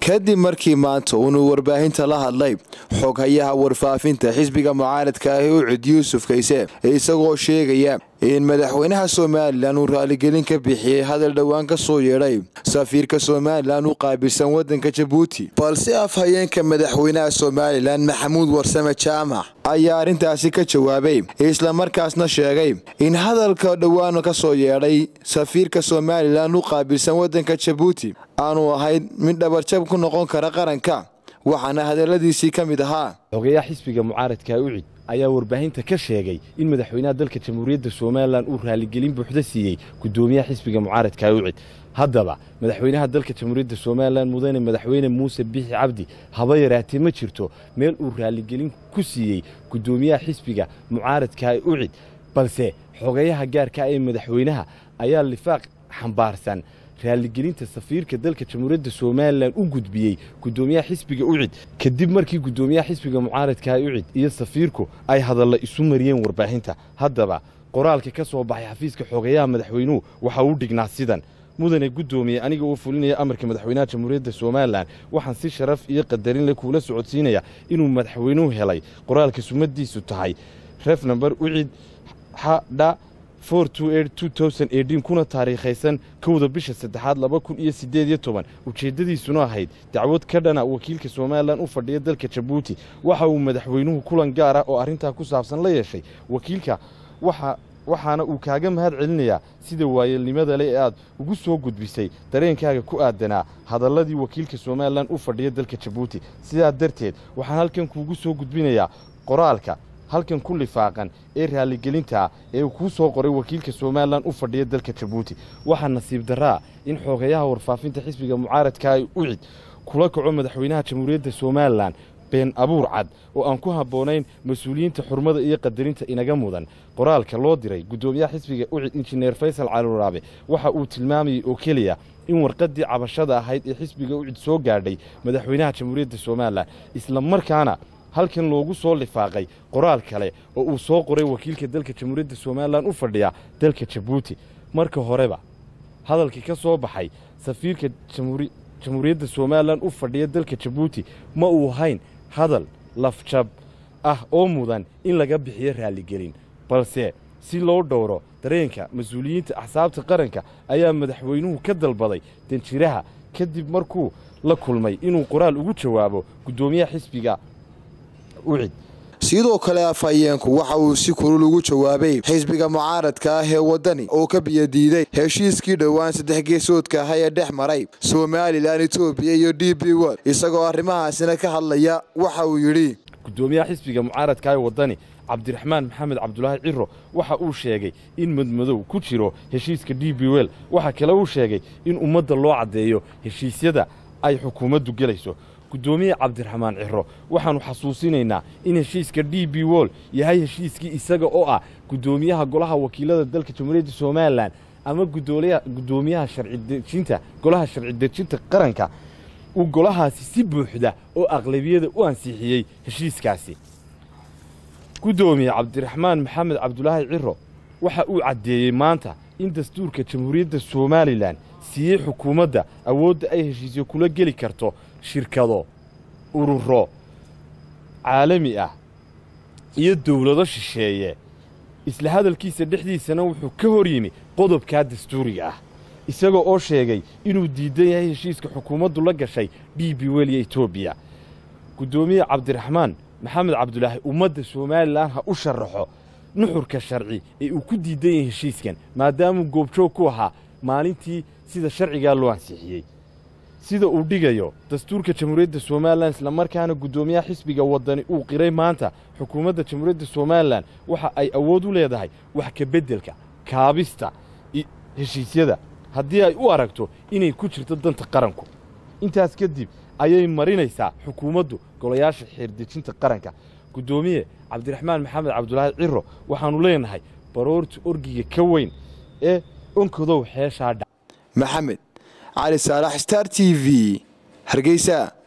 kadib markii maanta uunuu warbaahinta la hadlay xoghayaha warfaafinta xisbiga mucaaradka ahi ucud yuusuf kayse isagoo sheegaya in madaxweynaha somalilan uu raaligelin ka bixiyey hadal dhowaan ka soo yeedhay safiirka somalilan u qaabilsan wadanka jabuuti balse afhayeenka madaxweynaha somalilan maxamuud warsame jaamac ayaa arrintaasi ka jawaabay islamarkaasna sheegay in hadalka dhowaan ka soo yeedhay safiirka somalilan u qaabilsan wadanka jabuuti aanu ahayn mid dhabarjab ku noqon kara qaranka waxaana hadaladiisii ka mid ahaa xogeeyaha xisbiga mucaaradka ucid ayaa warbaahinta ka sheegay in madaxweynaha dalka jamhuuriyadda somalilan uu raaligelin buuxda siiyey gudoomiyaha xisbiga mucaaradka ucid haddaba madaxweynaha dalka jamhuuriyadda somalilan mudane madaxweyne muuse bixi cabdi haba yaraatee ma jirto meel uu raaligelin ku siiyey gudoomiyaha xisbiga mucaaradka ucid balse xogeeyaha gaarka ee madaxweynaha ayaa lifaaq xambaarsan raaligelinta safiirka dalka jamhuuriyadda somalilan u gudbiyey gudoomiyaha xisbiga ucid kadib markii gudoomiyaha xisbiga mucaaradka ucid iyo safiirku ay hadalla isu mariyeen warbaahinta haddaba qoraalka ka soo baxay xafiiska xogeeyaha madaxweynuhu waxa uu dhignaa sidan mudane guddoomiye aniga oo fulinaya amarka madaxweynaha jamhuuriyadda somalilan waxaan si sharaf iyo qadarin le kuula socodsiinaya inuu madaxweynuhu helay qoraalka sumadiisu tahay ref namber ucid xdha kuna taariikhaysan kowda bisha saddexaad laba kun iyo siddeed iyo toban ujeeddadiisuna ahayd dacwad ka dhana wakiilka somalilan u fadhiya dalka jabuuti waxa uu madaxweynuhu kulan gaar ah oo arrintaa ku saabsan la yeeshay wakiilka waxaana uu kaaga mahad celinayaa sida waayelnimada le ee aad ugu soo gudbisay dareenkaaga ku aadanaa hadalladii wakiilka somalilan u fadhiya dalka jabuuti sidaa darteed waxaan halkan kuugu soo gudbinayaa qoraalka halkan ku lifaaqan ee raaligelintaa ee uu kuu soo qoray wakiilka somalilan u fadhiya dalka jabuuti waxaa nasiib darraa in xoogayaha warfaafinta xisbiga mucaaradka ay ucid kula kaco madaxweynaha jamhuuriyadda somalilan been abuur cad oo aan ku habboonayn mas-uuliyiinta xurmada iyo qadarinta inaga mudan qoraalka loo diray guddoomiyaha xisbiga ucid injineer faysal caluraabe waxa uu tilmaamayey oo keliya in warqaddii cabashada ahayd ee xisbiga ucid soo gaadhay madaxweynaha jamhuuriyadda somalilan isla markaana halkan loogu soo lifaaqay qoraal kale oo uu soo qoray wakiilka dalka jamhuuriyadda somalilan u fadhiya dalka jabuuti marka horeba hadalkii ka soo baxay safiirka jamhuuriyadda somalilan u fadhiya dalka jabuuti ma uu ahayn hadal lafjab ah oo mudan in laga bixiyo raaligelin balse si loo dhowro dareenka mas-uuliyiinta axsaabta qaranka ayaa madaxweynuhu ka dalbaday danjiraha kadib markuu la kulmay inuu qoraal ugu jawaabo guddoomiyaha xisbiga sidoo kale afhayeenku waxa uu si kulul ugu jawaabay xisbiga mucaaradka ah ee waddani oo ka biyadiiday heshiiskii dhowaan saddex geesoodka ah ee dhex maray somalilan etoobiya iyo d b wod isagoo arrimahaasina ka hadlaya waxa uu yidhi guddoomiyaha xisbiga mucaaradka ee waddani cabdiraxmaan maxamed cabdulaahi ciro waxa uu sheegay in madmadow ku jiro heshiiska d b wel waxaa kale uu sheegay in ummadda loo caddeeyo heshiisyada ay xukuumaddu gelayso guddoomiye cabdiraxmaan ciro waxaannu xasuusinaynaa in heshiiska d b wol yahay heshiiskii isaga oo ah guddoomiyaha golaha wakiilada dalka jamhuuriyadda somalilan ama guddoomiyaha sharcidejinta golaha sharci dejinta qaranka uu golahaasi si buuxda oo aqlabiyada u ansixiyey heshiiskaasi guddoomiye cabdiraxmaan maxamed cabdulaahi ciro waxa uu caddeeyey maanta in dastuurka jamhuuriyadda somalilan siiyey xukuumadda awoodda ay heshiisyo kula geli karto shirkado ururo caalami ah iyo dowlado shisheeye isla hadalkiisa dhexdiisana wuxuu ka hor yimi qodobkaa dastuuriga ah isagoo oo sheegay inuu diidan yahay heshiiska xukuumaddu la gashay d b wel iyo etoobiya guddoomiye cabdiraxmaan maxamed cabdulaahi ummadda somalilan ha u sharaxo nuxurka sharci ee uu ku diidan yahay heshiiskan maadaamuu goobjoog ku ahaa maalintii sida sharcigaa loo ansixiyey sida uu dhigayo dastuurka jamhuuriyadda somalilan islamarkaana guddoomiyaha xisbiga waddani uu qiray maanta xukuumadda jamhuuriyadda somalilan waxa ay awood u leedahay wax ka beddelka kaabista heshiisyada haddii ay u aragto inay ku jirto danta qaranku intaas kadib ayay marinaysaa xukuumaddu golayaasha xeerdejinta qaranka guddoomiye cabdiraxmaan maxamed cabdulaahi ciro waxaannu leenahay baroorta orgiga ka weyn ee onkadow xeeshaa dha maxamed cali saalax star t v hargeysa